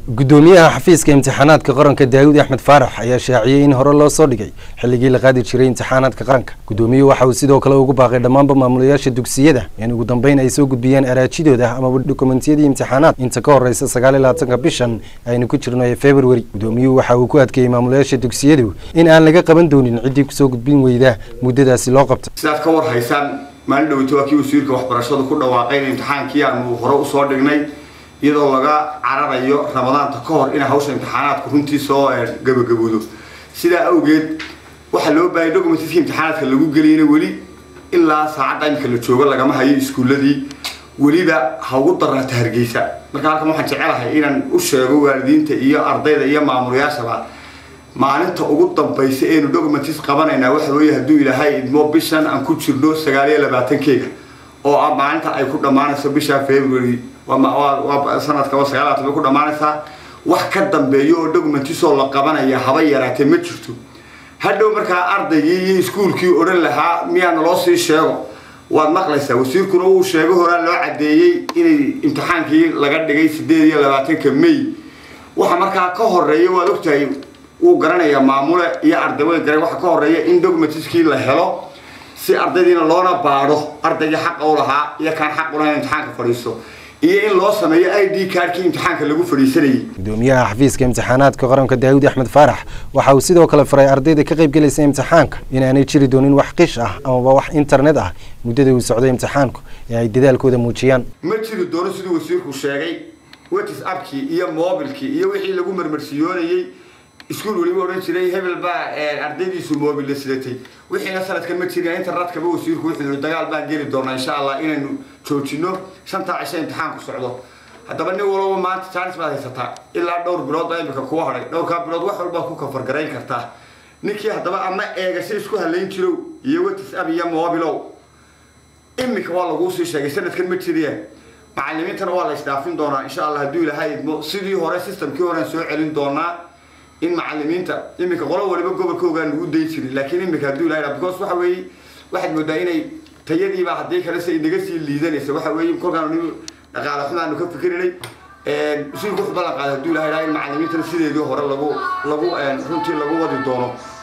gudoomiyaha xafiiska imtixaanaadka qaranka daawud axmed faarax ayaa shaaciyey in hore loo soo dhigay xilligii la qaadi jiray imtixaanaadka qaranka gudoomiyuhu waxa uu sidoo kale ugu baaqay dhammaanba maamulayaasha dugsiyada in ugu dambeyn ay soo gudbiyaan araajidooda amaba dokumentiyadii imtixaanaad inta ka horeysa sagaal iyo labaatanka bishan aynu ku jirno ee february gudoomiyuhu waxa uu ku adkeeyey maamulayaasha dugsiyadu in aan laga qaban doonin ciddii kusoo gudbin weyda muddadaasi loo qabtay sidaad ka war haysaan maalin dhoweyta waa kii wasiirka waxbarashadu ku dhawaaqay in imtixaankii aanu hore usoo dhignay iyadoo laga cararayo ramadaanta ka hor inay hawsha imtixaanaadku runtii soo gabagaboodo sidaa awgeed waxaa loo baahayay documentkii imtixaanaadka lagu geliyana weli ilaa saacadda imika la joogo lagama hayo iskuulladii weliba ha ugu darnaata hargeysa marka halkan waxaan jecelahay inaan u sheego waalidiinta iyo ardayda iyo maamulayaashaba maalinta ugu dambaysa eenu documents qabanaynaa waxa weeye hadduu ilaahay idmo bishan aan ku jirno sagaal iyo labaatankeega oo ah maalinta ay ku dhammaanayso bisha february waa sanadkaba sagaalaatan bay ku dhammaanaysaa wax ka dambeeyo oo documentisoo la qabanaya haba yaraatee ma jirto hadhow markaa ardaygii iyo iskuulkii odhan lahaa miyaa naloo sii sheego waad maqlaysaa wasiirkuna uu sheego horaa loo caddeeyey inay imtixaankii laga dhigay sideed iyo labaatanka may waxa markaa ka horeeya waad ogtahay wuu garanayaa maamule iyo arday way garan waxa ka horeeya in documentiskii la helo si ardaydiina loona baadho ardaygii xaqa u lahaa iyo kaan xaq u lahayn imtixaanka fadhiisto iyo in loo sameeyo i d cardkii imtixaanka lagu fadhiisanayay gudoomiyaha xafiiska imtixaanaadka qaranka daawud axmed faarax waxa uu sidoo kale faray ardayda ka qaybgelaysa imtixaanka inaanay jiri doonin wax qish ah amaba wax internet ah muddada uu socday imtixaanku ee ay dadaalkooda muujiyaan ma jiri doono siduu wasiirku sheegay whatsappkii iyo mobilkii iyo wixii lagu marmarsiyoonayey iskuul weliba odhan jiray hebel baa ardaydiisu mobil la sidatay wixiina sanadkan ma jirin internetkaba wasiirku wuxuu yihi dagaal baan geli doonaa insha allah inaynu joojino shantaa cisho imtixaanku socdo haddaba nin walaba maanta jaanis baad haysataa ilaa dhowr bilood baa imika kuwa hadhay dhowrkaa bilood wax walbaa ku kafargarayn kartaa ninkii haddaba ama eegasho isku halayn jirow iyo whatsapp iyo mobilow imika waa laguu sii sheegay sanadkan ma jiriyeen macalimiintana waa la isdhaafin doonaa insha allah hadduu ilaahay idmo sidii hore systemkii horean soo celin doonaa in macalimiinta iminka qolo waliba gobolkoogaa lagu dayn jirin laakiin imika hadduu ilahay because waxa weeye waxaad moodaa inay tayadiiba haddii kale si inaga sii liidanaysa waxa weeye kolkaan dhaqaale xumaanu ka fikirinay sidii ku ballan qaaday hadduu ilahay in macalimiintana sideedii hore lagu lagu runtii lagu wadi doono